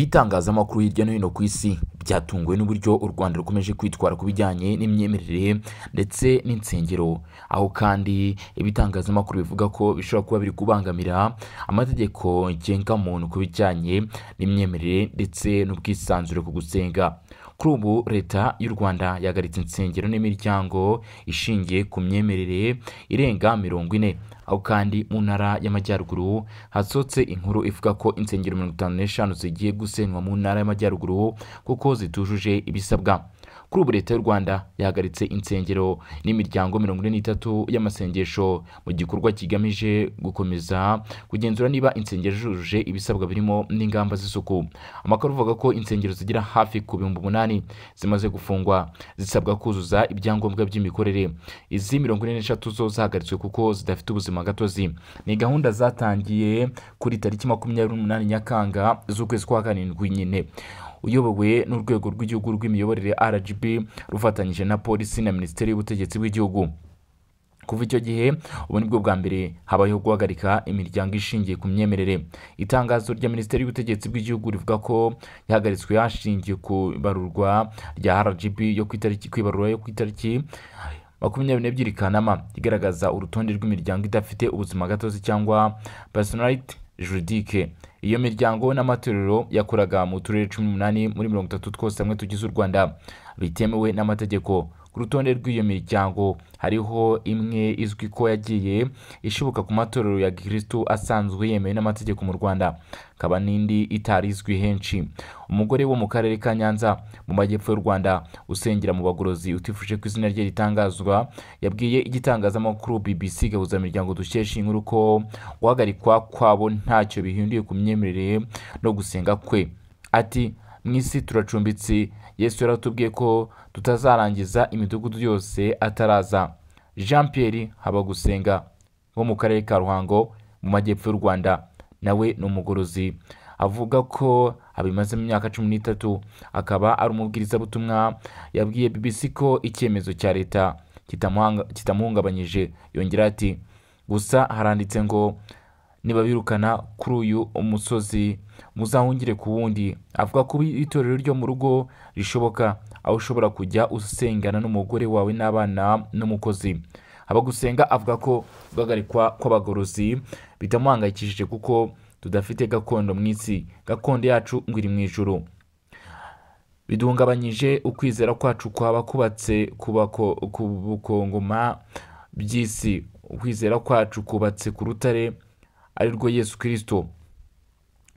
ibitangazamakuru hirya no hino ku isi byatunguwe n'uburyo u rwanda rukomeje kwitwara ku bijyanye n'imyemerere ndetse n'insengero aho kandi ibitangazamakuru bivuga ko bishobora kuba biri kubangamira amategeko ngenga muntu ku bijyanye n'imyemerere ndetse n'ubwisanzure ku gusenga kuri ubu leta y'u rwanda yahagaritse insengero n'imiryango ishingiye ku myemerere irenga mirongo ine aho kandi mu ntara y'amajyaruguru hasohotse inkuru ivuga ko insengero mirongo itanu n'eshanu zigiye gusenywa mu ntara y'amajyaruguru kuko zitujuje ibisabwa kuri ubu leta y'u rwanda yahagaritse insengero n'imiryango mirongo ine n'itatu y'amasengesho mu gikorwa kigamije gukomeza kugenzura niba insengero zujuje ibisabwa birimo n'ingamba z'isuku amakuru avuga ko insengero zigera hafi ku bihumbi umunani zimaze gufungwa zisabwa kuzuza ibyangombwa by'imikorere izi mirongo ine n'eshatu zo zahagaritswe kuko zidafite ubuzima gatozi ni gahunda zatangiye kuri tariki makumyabiri n'umunani nyakanga z'ukwezi kwa karindwi nyine uyobowe n'urwego rw'igihugu rw'imiyoborere rgb rufatanyije na polisi na minisiteri y'ubutegetsi bw'igihugu kuva icyo gihe ubu ni bwo bwa mbere habayeho guhagarika imiryango ishingiye ku myemerere itangazo rya minisiteri y'ubutegetsi bw'igihugu rivuga ko yahagaritswe hashingiye ku ibarurwa rya rgb yo ku itariki ku ibarura yo ku itariki makumyabiri n'ebyiri kanama igaragaza urutonde rw'imiryango idafite ubuzima gatozi cyangwa personalite juridique iyo miryango n'amatorero yakoraga mu turere cumi n'umunani muri mirongo itatu twose hamwe tugize u rwanda bitemewe n'amategeko ku rutonde rw'iyo miryango hariho imwe izwi ko yagiye ishoboka ku matorero ya gikirisitu asanzwe yemewe n'amategeko mu rwanda hakaba n'indi itari izwi henshi umugore wo mu karere ka nyanza mu majyepfo y'u rwanda usengera mu bagorozi utifuje ko izina rye ritangazwa yabwiye igitangazamakuru bbc gahuzamiryango dukesha inkuru ko guhagarikwa kwabo ntacyo bihinduye ku myemerere imyemerere no gusenga kwe ati mu isi turacumbitse yesu yaratubwiye ko tutazarangiza imidugudu yose ataraza jean pierre habagusenga wo mu karere ka ruhango mu majyepfo y'u rwanda nawe ni umugorozi avuga ko abimazemo imyaka cumi n'itatu akaba ari umubwirizabutumwa yabwiye bbc ko icyemezo cya leta kitamuhungabanyije yongera ati gusa haranditse ngo nibabirukana kuri uyu umusozi muzahungire ku wundi avuga ko itorero ryo mu rugo rishoboka aho ushobora kujya usengana n'umugore wawe n'abana n'umukozi abagusenga avuga ko guhagarikwa kw'abagorozi bitamuhangayikishije kuko tudafite gakondo mu isi gakondo yacu ngo iri mu ijoro biduhungabanyije ukwizera kwacu kwaba kubatse ku bukongoma by'isi ukwizera kwacu kubatse ku rutare arirwo yesu kirisito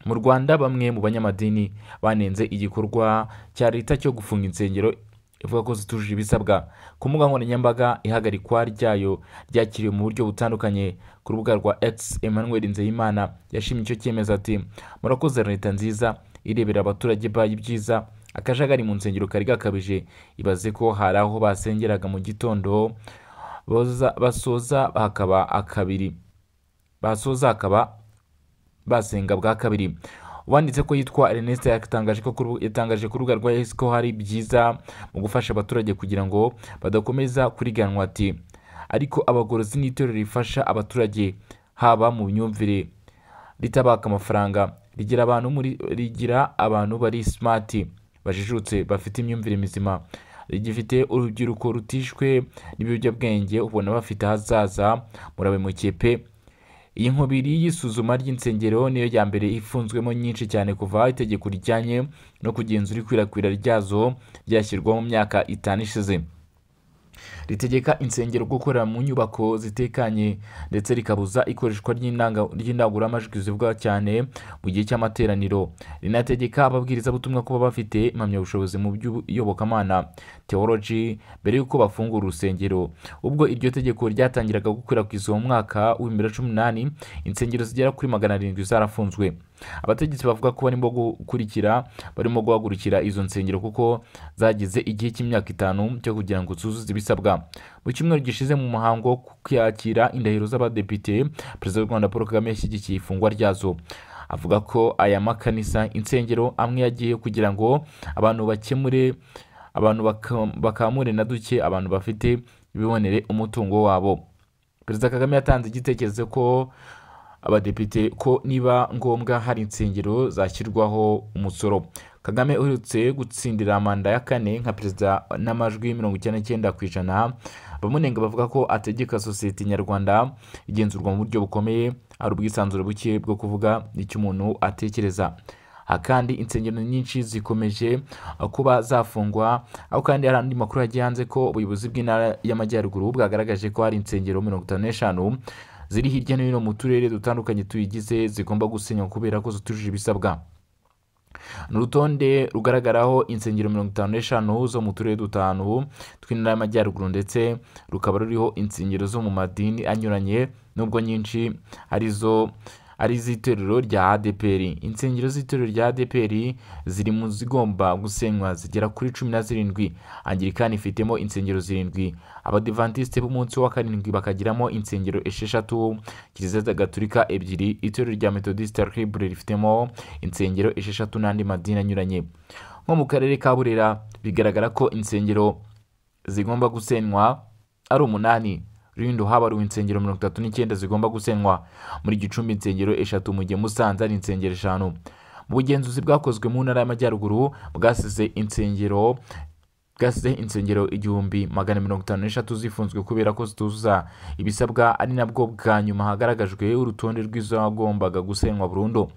mu rwanda bamwe mu banyamadini banenze igikorwa cya leta cyo gufunga insengero ivuga ko zitujuje ibisabwa ku mbuga nkoranyambaga ihagarikwa ryayo ryakiriwe mu buryo butandukanye ku rubuga rwa x emmanuel nzeyimana yashimye icyo cyemezo ati murakoze leta nziza irebera abaturage bayo ibyiza akajagari mu nsengero kari gakabije ibaze ko hari aho basengeraga mu gitondo basoza hakaba akabiri basoza hakaba basenga bwa kabiri uwanditse ko yitwa Ernest yatangaje ku rubuga rwa yesi ko hari byiza mu gufasha abaturage kugira ngo badakomeza kuriganwa ati ariko abagorozi n'itorero rifasha abaturage haba mu myumvire ritabaka amafaranga rigira abantu rigira abantu bari simati bajijutse bafite imyumvire mizima rigifite urubyiruko rutishwe n'ibiyobyabwenge ubona bafite ahazaza murabemukiye pe iyi nkubiri y'isuzuma ry'insengero niyo ya mbere ifunzwemo nyinshi cyane kuva itegeko rijyanye no kugenzura ikwirakwira ryazo ryashyirwaho mu myaka itanu ishize ritegeka insengero gukorera mu nyubako zitekanye ndetse rikabuza ikoreshwa ry'indangururamajwi zivuga cyane mu gihe cy'amateraniro rinategeka ababwirizabutumwa kuba bafite impamyabushobozi mu by'iyobokamana teoloji mbere y'uko bafungura urusengero ubwo iryo tegeko ryatangiraga gukwirakwizwa mu mwaka wa bibiri na cumi n'umunani insengero zigera kuri magana arindwi zarafunzwe abategetsi bavuga ko barimo gukurikira barimo guhagurukira izo nsengero kuko zagize igihe cy'imyaka itanu cyo kugira ngo zuzuze ibisabwa mu cyumweru gishize mu muhango wo kwakira indahiro z'abadepite perezida w'u rwanda paul kagame yashyigikiye ifungwa ryazo avuga ko aya makanisa insengero amwe yagiye kugira ngo abantu bakemure abantu bakamure na duke abantu bafite bibonere umutungo wabo perezida kagame yatanze igitekerezo ko abadepite ko niba ngombwa hari insengero zashyirwaho umusoro kagame uherutse gutsindira manda ya kane nka perezida n'amajwi mirongo icyenda n'icyenda ku ijana abamunenga bavuga ko ategeka sosiyete nyarwanda igenzurwa mu buryo bukomeye hari ubwisanzure buke bwo kuvuga icyo umuntu atekereza aha kandi insengero nyinshi zikomeje kuba zafungwa aho kandi hari andi makuru yagiye hanze ko ubuyobozi bw'intara y'amajyaruguru bwagaragaje ko hari insengero mirongo itanu n'eshanu ziri hirya no hino mu turere dutandukanye tuyigize zigomba gusenywa kubera ko zitujuje ibisabwa ni urutonde rugaragaraho insengero mirongo itanu n'eshanu zo mu turere dutanu tw'intara y'amajyaruguru ndetse rukaba ruriho insengero zo mu madini anyuranye nubwo nyinshi arizo ari iz'itorero rya adepr insengero z'itorero rya adepr ziri mu zigomba gusenywa zigera kuri cumi na zirindwi angirikani ifitemo insengero zirindwi abadivantisite b'umunsi wa karindwi bakagiramo insengero esheshatu kiliziya gaturika ebyiri itorero rya metodisite libre rifitemo insengero esheshatu n'andi madini anyuranye nko mu karere ka burera bigaragara ko insengero zigomba gusenywa ari umunani rulindo habaruwe insengero mirongo itatu n'icyenda zigomba gusenywa muri gicumbi insengero eshatu mu gihe musanze ari insengero eshanu mu bugenzuzi bwakozwe mu ntara y'amajyaruguru bwasize insengero bwasize insengero igihumbi magana mirongo itanu n'eshatu zifunzwe kubera ko zituzuza ibisabwa ari nabwo bwa nyuma hagaragajwe urutonde rw'izagombaga gusenywa burundu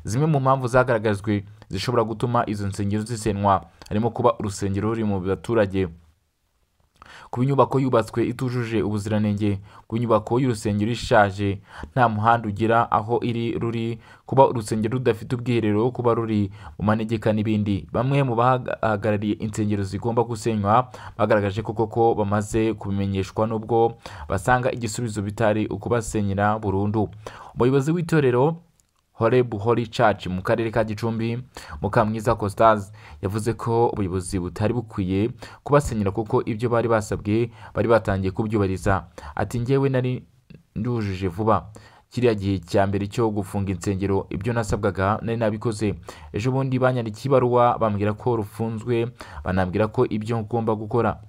zimwe mu mpamvu zagaragajwe zishobora gutuma izo nsengero zisenywa harimo kuba urusengero ruri mu baturage kuba inyubako yubatswe itujuje ubuziranenge kuba inyubako y'urusengero ishaje nta muhanda ugira aho iri ruri kuba urusengero rudafite ubwiherero kuba ruri mu manegeka n'ibindi bamwe mu bahagarariye insengero zigomba gusenywa bagaragaje ko koko bamaze kubimenyeshwa n'ubwo basanga igisubizo bitari ukubasenyera burundu umuyobozi w'itorero horebu hori caci mu karere ka gicumbi mukamwiza costaze yavuze ko ubuyobozi butari bukwiye kubasenyera kuko ibyo bari basabwe bari batangiye kubyubahiriza ati ngewe nari ndujuje vuba kiriya gihe cya mbere cyo gufunga insengero ibyo nasabwaga nari nabikoze ejo bundi banyandikiye ibaruwa bambwira ko rufunzwe banambwira ko ibyo ngomba gukora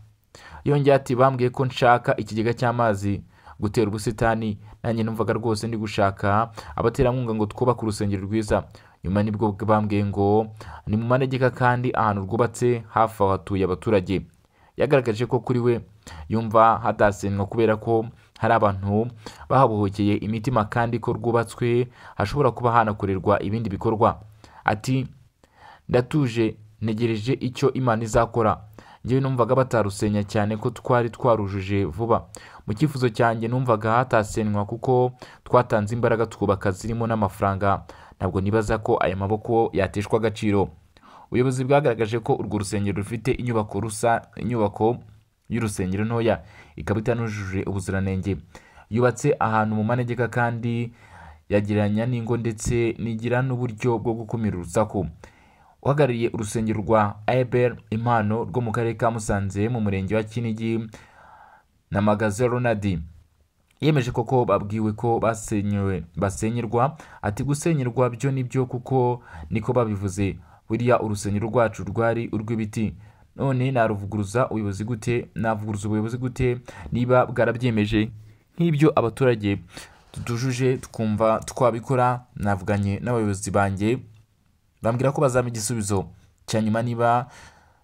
yongeye ati bambwiye ko nshaka ikigega cy'amazi gutera ubusitani nanjye numvaga rwose ndi gushaka abaterankunga ngo twubake urusengero rwiza nyuma nibwo bambwiye ngo ni mu manegeka kandi ahantu rwubatse hafi aho hatuye abaturage yagaragaje ko kuri we yumva hadasenywa kubera ko hari abantu bahabohokeye imitima kandi ko rwubatswe hashobora kuba hanakorerwa ibindi bikorwa ati ndatuje ntegereje icyo imana izakora ngewe numvaga batarusenya cyane ko twari twarujuje vuba mu cyifuzo cyanjye numvaga hatasenywa kuko twatanze imbaraga twubaka zirimo n'amafaranga ntabwo nibaza ko aya maboko yateshwa agaciro ubuyobozi bwagaragaje ko urwo rusengero rufite inyubako rusa inyubako y'urusengero ntoya ikaba itanujuje ubuziranenge yubatse ahantu mu manegeka kandi yagereranya n'ingo ndetse nigira n'uburyo bwo gukumira urusaku uhagarariye urusengero rwa Eber impano rwo mu karere ka musanze mu murenge wa kinigi na magaze ronald yemeje koko babwiwe ko basenyerwa ati gusenyerwa byo nibyo kuko niko babivuze buriya urusengero rwacu rwari urw'ibiti none naruvuguruza ubuyobozi gute navuguruza ubuyobozi gute niba bwarabyemeje nk'ibyo abaturage tutujuje twumva twabikora navuganye n'abayobozi banjye bambwira ko bazampa igisubizo cya nyuma niba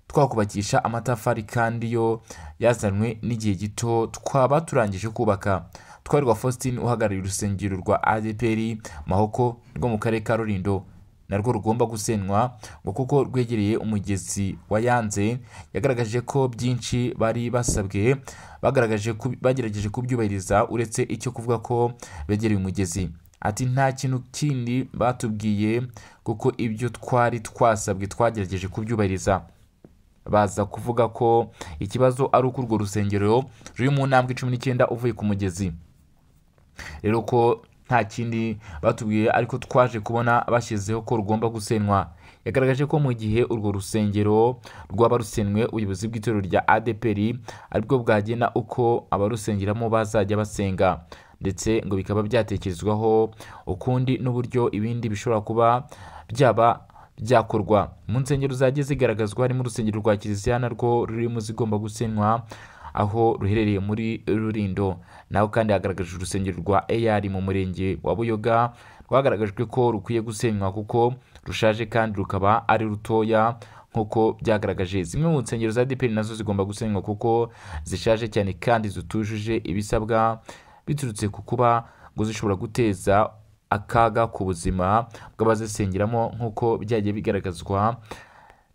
twakubakisha amatafari kandi yo yazanwe n'igihe gito twaba turangije kubaka twarwa faustin uhagarariye urusengero rwa adpr mahoko rwo mu karere ka rurindo narwo rugomba gusenywa ngo kuko rwegereye umugezi wa yanze yagaragaje ko byinshi bari basabwe bagaragaje bagerageje kubyubahiriza uretse icyo kuvuga ko begereye umugezi ati nta kintu kindi batubwiye kuko ibyo twari twasabwe twagerageje kubyubahiriza baza kuvuga ko ikibazo ari uko urwo rusengero ruri mu ntambwe cumi n'icyenda uvuye ku mugezi rero ko nta kindi batubwiye ariko twaje kubona bashyizeho ko rugomba gusenywa yagaragaje ko mu gihe urwo rusengero rwaba rusenywe ubuyobozi bw'itorero rya adeperi aribwo bwagena uko abarusengeramo bazajya basenga ndetse ngo bikaba byatekerezwaho ukundi n'uburyo ibindi bishobora kuba byaba byakorwa mu nsengero zagiye zigaragazwa harimo urusengero rwa kiliziya narwo rurimo zigomba gusenywa aho ruherereye muri rurindo naho kandi hagaragajwe urusengero rwa eyari mu murenge wa buyoga rwagaragajwe ko rukwiye gusenywa kuko rushaje kandi rukaba ari rutoya nk'uko byagaragaje zimwe mu nsengero za dpr nazo zigomba gusenywa kuko zishaje cyane kandi zitujuje ibisabwa biturutse ku kuba ngo zishobora guteza akaga ku buzima bw'abazisengeramo nk'uko byagiye bigaragazwa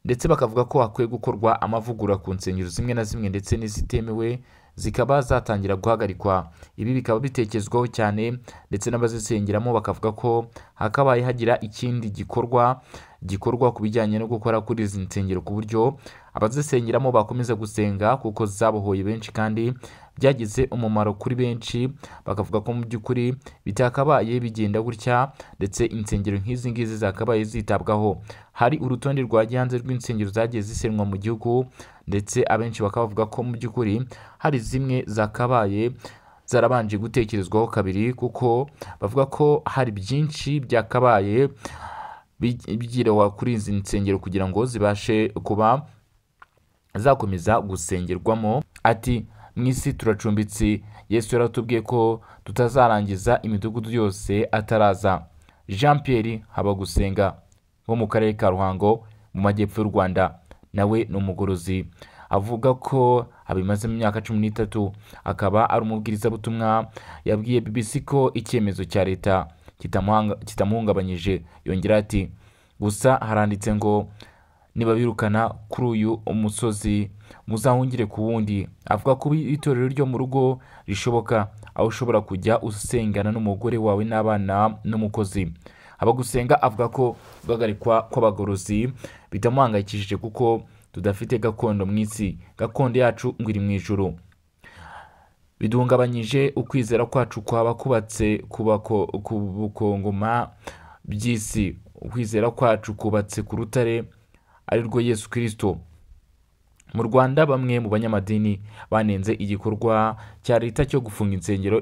ndetse bakavuga ko hakwiye gukorwa amavugurura ku nsengero zimwe na zimwe ndetse n'izitemewe zikaba zatangira guhagarikwa ibi bikaba bitekezwaho cyane ndetse n'abazisengeramo bakavuga ko hakabaye hagira ikindi gikorwa gikorwa ku bijyanye no gukora kuri izi nsengero ku buryo abazisengeramo bakomeza gusenga kuko zabohoye benshi kandi byagize umumaro kuri benshi bakavuga ko mu by'ukuri bitakabaye bigenda gutya ndetse insengero nk'izi ngizi zakabaye zitabwaho hari urutonde rwagiye hanze rw'insengero zagiye zisenwa mu gihugu ndetse abenshi bakaba bavuga ko mu by'ukuri hari zimwe zakabaye zarabanje gutekerezwaho kabiri kuko bavuga ko hari byinshi byakabaye bigirawa kuri izi nsengero kugira ngo zibashe kuba zakomeza gusengerwamo ati mu isi turacumbitse yesu yaratubwiye ko tutazarangiza imidugudu yose ataraza jean Pierre habagusenga wo mu karere ka ruhango mu majyepfo y'u rwanda nawe ni umugorozi avuga ko abimaze mu myaka cumi n'itatu akaba ari umubwirizabutumwa yabwiye bbc ko icyemezo cya leta kitamuhungabanyije yongera ati gusa haranditse ngo nibabirukana kuri uyu umusozi muzahungire ku wundi avuga ko itorero ryo mu rugo rishoboka aho ushobora kujya usengana n'umugore wawe n'abana n'umukozi abagusenga avuga ko guhagarikwa kw'abagorozi bitamuhangayikishije kuko tudafite gakondo mu isi gakondo yacu ngo iri mu ijoro biduhungabanyije ukwizera kwacu kwaba kubatse ku bukongoma by'isi ukwizera kwacu kubatse ku rutare arirwo yesu kirisito mu rwanda bamwe mu banyamadini banenze igikorwa cya leta cyo gufunga insengero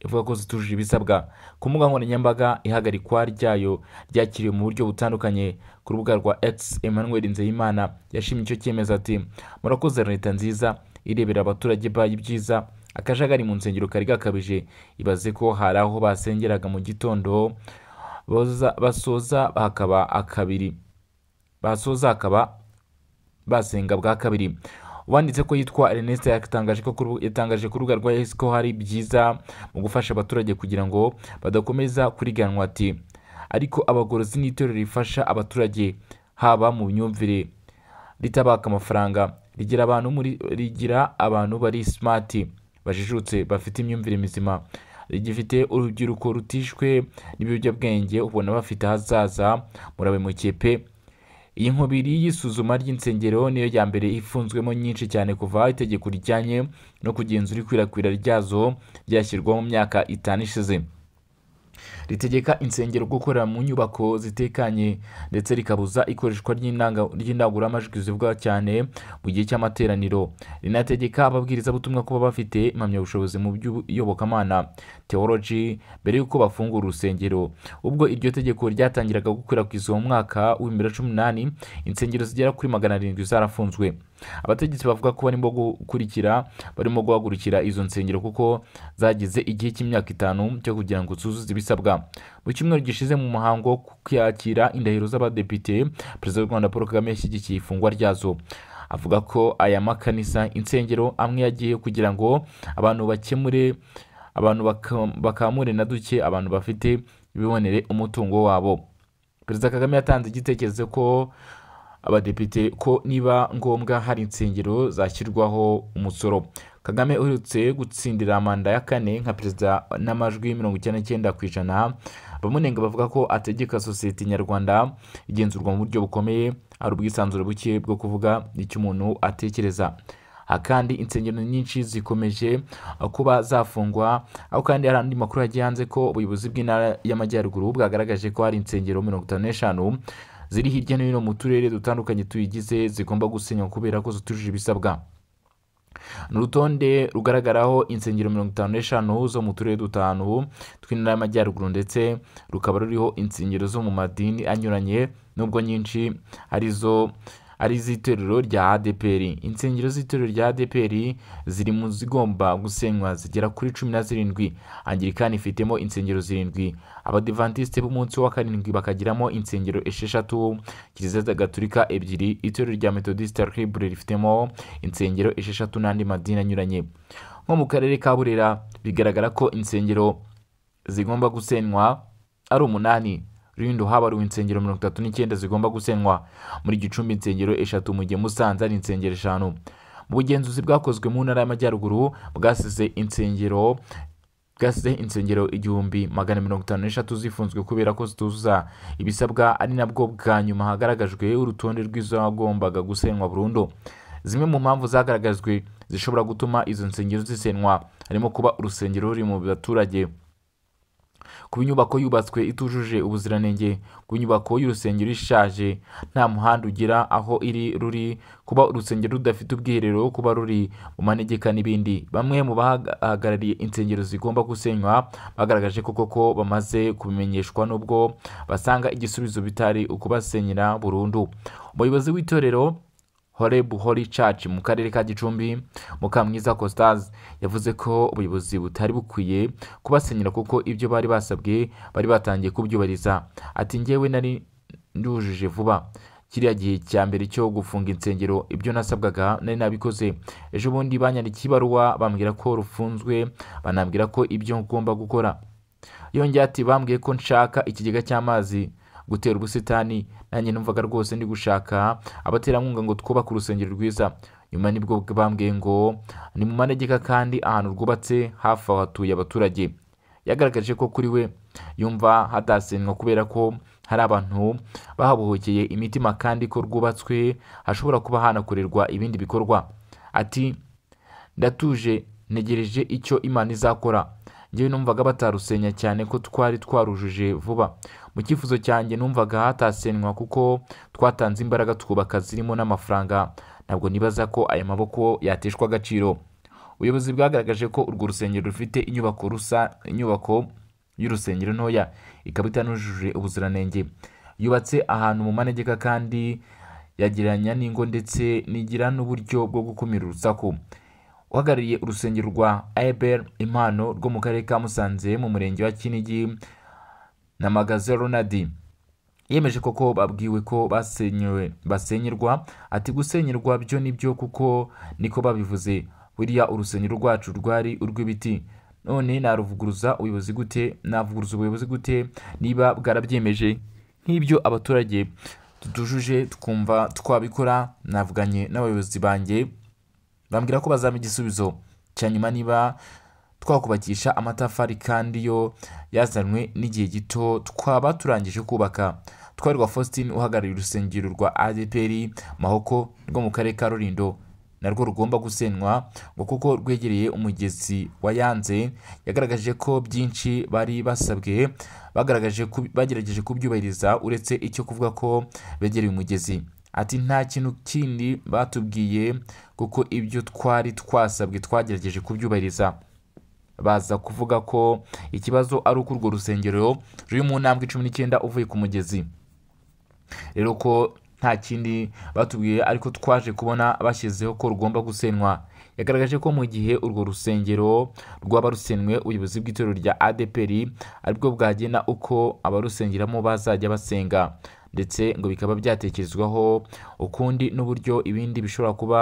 ivuga ko zitujuje ibisabwa ku mbuga nkoranyambaga ihagarikwa ryayo ryakiriwe mu buryo butandukanye ku rubuga rwa x emmanuel nzeyimana yashimye icyo cyemezo ati murakoze leta nziza irebera abaturage bayo ibyiza akajagari mu nsengero kari gakabije ibaze ko hari aho basengeraga mu gitondo basoza hakaba akabiri basoza hakaba basenga bwa kabiri uwanditse ko yitwa Ernest yatangaje ku rubuga rwa yesi ko hari byiza mu gufasha abaturage kugira ngo badakomeza kuriganwa ati ariko abagorozi n'itorero rifasha abaturage haba mu myumvire ritabaka amafaranga rigira abantu rigira abantu bari simati bajijutse bafite imyumvire mizima rigifite urubyiruko rutishwe n'ibiyobyabwenge ubona bafite ahazaza murabe mu kipe iyi nkubiri y'isuzuma ry'insengero niyo ya mbere ifunzwemo nyinshi cyane kuva itegeko rijyanye no kugenzura ikwirakwira ryazo ryashyirwaho mu myaka itanu ishize ritegeka insengero gukorera mu nyubako zitekanye ndetse rikabuza ikoreshwa ry'indangururamajwi zivugwa cyane mu gihe cy'amateraniro rinategeka ababwirizabutumwa kuba bafite impamyabushobozi mu by'iyobokamana teoloji mbere y'uko bafungura urusengero ubwo iryo tegeko ryatangiraga gukwirakwizwa mu mwaka wa bibiri na cumi n'umunani insengero zigera kuri magana arindwi zarafunzwe abategetsi bavuga ko barimo gukurikira barimo guhagurukira izo nsengero kuko zagize igihe cy'imyaka itanu cyo kugira ngo zuzuze ibisabwa mu cyumweru gishize mu muhango wo kwakira indahiro z'abadepite perezida w'u rwanda paul kagame yashyigikiye ifungwa ryazo avuga ko aya makanisa insengero amwe yagiye kugira ngo abantu bakemure abantu bakamure na duke abantu bafite bibonere umutungo wabo perezida kagame yatanze igitekerezo ko abadepite ko niba ngombwa hari insengero zashyirwaho umusoro kagame uherutse gutsindira manda ya kane nka perezida n'amajwi mirongo icyenda n'icyenda ku ijana bamunenga bavuga ko ategeka sosiyete nyarwanda igenzurwa mu buryo bukomeye hari ubwisanzure buke bwo kuvuga icyo umuntu atekereza aha kandi insengero nyinshi zikomeje kuba zafungwa aho kandi hari andi makuru yagiye hanze ko ubuyobozi bw'intara y'amajyaruguru bwagaragaje ko hari insengero mirongo itanu n'eshanu ziri hirya no hino mu turere dutandukanye tuyigize zigomba gusenywa kubera ko zitujuje ibisabwa ni urutonde rugaragaraho insengero mirongo itanu n'eshanu zo mu turere dutanu tw'intara y'amajyaruguru ndetse rukaba ruriho insengero zo mu madini anyuranye nubwo nyinshi arizo ari iz'itorero rya adeperi insengero z'itorero rya adeperi ziri mu zigomba gusenywa zigera kuri cumi na zirindwi angirikani ifitemo insengero zirindwi abadivantisite b'umunsi wa karindwi bakagiramo insengero esheshatu kiliziya gaturika ebyiri itorero rya metodisite ribure rifitemo insengero esheshatu n'andi madini anyuranye nko mu karere ka burera bigaragara ko insengero zigomba gusenywa ari umunani rulindo habaruwe insengero mirongo itatu n'icyenda zigomba gusenywa muri gicumbi insengero eshatu mu gihe musanze ari insengero eshanu mu bugenzuzi bwakozwe mu ntara y'amajyaruguru bwasize insengero bwasize insengero igihumbi magana mirongo itanu n'eshatu zifunzwe kubera ko zituzuza ibisabwa ari nabwo bwa nyuma hagaragajwe urutonde rw'izagombaga gusenywa burundu zimwe mu mpamvu zagaragajwe zishobora gutuma izo nsengero zisenywa harimo kuba urusengero ruri mu baturage kuba inyubako yubatswe itujuje ubuziranenge kuba inyubako y'urusengero ishaje nta muhanda ugira aho iri ruri kuba urusengero rudafite ubwiherero kuba ruri mu manegeka n'ibindi bamwe mu bahagarariye insengero zigomba gusenywa bagaragaje ko koko bamaze kubimenyeshwa n'ubwo basanga igisubizo bitari ukubasenyera burundu umuyobozi w'itorero horebu hori caci mu karere ka gicumbi mukamwiza costas yavuze ko ubuyobozi butari bukwiye kubasenyera kuko ibyo bari basabwe bari batangiye kubyubahiriza ati ngewe nari ndujuje vuba kiriya gihe cya mbere cyo gufunga insengero ibyo nasabwaga nari nabikoze ejo bundi banyandikiye ibaruwa bambwira ko rufunzwe banambwira ko ibyo ngomba gukora yongeye ati bambwiye ko nshaka ikigega cy'amazi gutera ubusitani nanjye numvaga rwose ndi gushaka abaterankunga ngo twubake urusengero rwiza nyuma nibwo bambwiye ngo ni mu manegeka kandi ahantu rwubatse hafi aho hatuye abaturage yagaragaje ko kuri we yumva hatasenywa kubera ko hari abantu bahabohokeye imitima kandi ko rwubatswe hashobora kuba hanakorerwa ibindi bikorwa ati ndatuje ntegereje icyo imana izakora ngewe numvaga batarusenya cyane ko twari twarujuje vuba mu cyifuzo cyanjye numvaga hatasenywa kuko twatanze imbaraga twubaka zirimo n'amafaranga ntabwo nibaza ko aya maboko yateshwa agaciro ubuyobozi bwagaragaje ko urwo rusengero rufite inyubako rusa inyubako y'urusengero ntoya ikaba itanujuje ubuziranenge yubatse ahantu mu manegeka kandi yagereranya n'ingo ndetse nigira n'uburyo bwo gukumira urusaku uhagarariye urusengero rwa eber impano rwo mu karere ka musanze mu murenge wa kinigi na magaze ronadi yemeje koko babwiwe ko basenyewe basenyerwa ati gusenyerwa byo nibyo kuko niko babivuze buriya urusengero rwacu rwari urw'ibiti none naruvuguruza ubuyobozi gute navuguruza ubuyobozi gute niba bwarabyemeje nk'ibyo abaturage tutujuje twumva twabikora navuganye n'abayobozi banjye bambwira ko bazampa igisubizo cya nyuma niba twakubakisha amatafari kandi yo yazanwe n'igihe gito twaba turangije kubaka twarwa faustin uhagarariye urusengero rwa adpr mahoko rwo mu karere ka rulindo narwo rugomba gusenywa ngo kuko rwegereye umugezi wa yanze yagaragaje ko byinshi bari basabwe bagaragaje bagerageje kubyubahiriza uretse icyo kuvuga ko begereye umugezi ati nta kintu kindi batubwiye kuko ibyo twari twasabwe twagerageje kubyubahiriza baza kuvuga ko ikibazo ari uko urwo rusengero ruri mu ntambwe icumi n'icyenda uvuye ku mugezi rero ko nta kindi batubwiye ariko twaje kubona bashyizeho ko rugomba gusenywa yagaragaje ko mu gihe urwo rusengero rwaba rusenywe ubuyobozi bw'itorero rya adeperi aribwo bwagena uko abarusengeramo bazajya basenga ndetse ngo bikaba byatekerezwaho ukundi n'uburyo ibindi bishobora kuba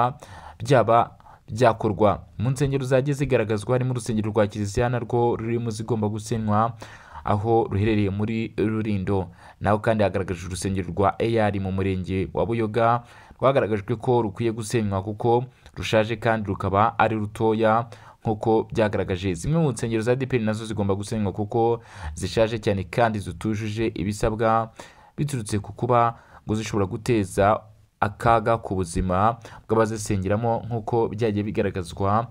byaba byakorwa mu nsengero zagiye zigaragazwa harimo urusengero rwa kiliziya narwo rurimo zigomba gusenywa aho ruherereye muri rurindo naho kandi hagaragajwe urusengero rwa eyari mu murenge wa buyoga rwagaragajwe ko rukwiye gusenywa kuko rushaje kandi rukaba ari rutoya nk'uko byagaragaje zimwe mu nsengero za dpr nazo zigomba gusenywa kuko zishaje cyane kandi zitujuje ibisabwa biturutse ku kuba ngo zishobora guteza akaga ku buzima bw'abazisengeramo nk'uko byagiye bigaragazwa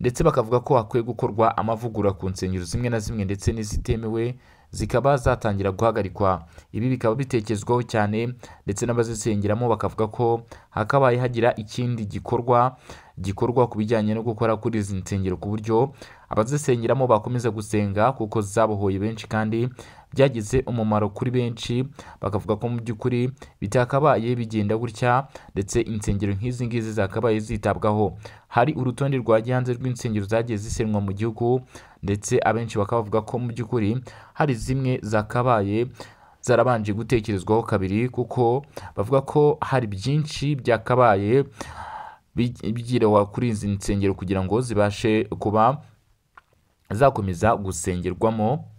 ndetse bakavuga ko hakwiye gukorwa amavugurura ku nsengero zimwe na zimwe ndetse n'izitemewe zikaba zatangira guhagarikwa ibi bikaba bitekerezwaho cyane ndetse n'abazisengeramo bakavuga ko hakabaye hagira ikindi gikorwa gikorwa ku bijyanye no gukora kuri izi nsengero ku buryo abazisengeramo bakomeza gusenga kuko zabohoye benshi kandi byagize umumaro kuri benshi bakavuga ko mu by'ukuri bitakabaye bigenda gutya ndetse insengero nk'izi ngizi zakabaye zitabwaho hari urutonde rwajya hanze rw'insengero zagiye zisenwa mu gihugu ndetse abenshi bakaba bavuga ko mu by'ukuri hari zimwe zakabaye zarabanje gutekerezwaho kabiri kuko bavuga ko hari byinshi byakabaye bigirawa kuri izi nsengero kugira ngo zibashe kuba zakomeza gusengerwamo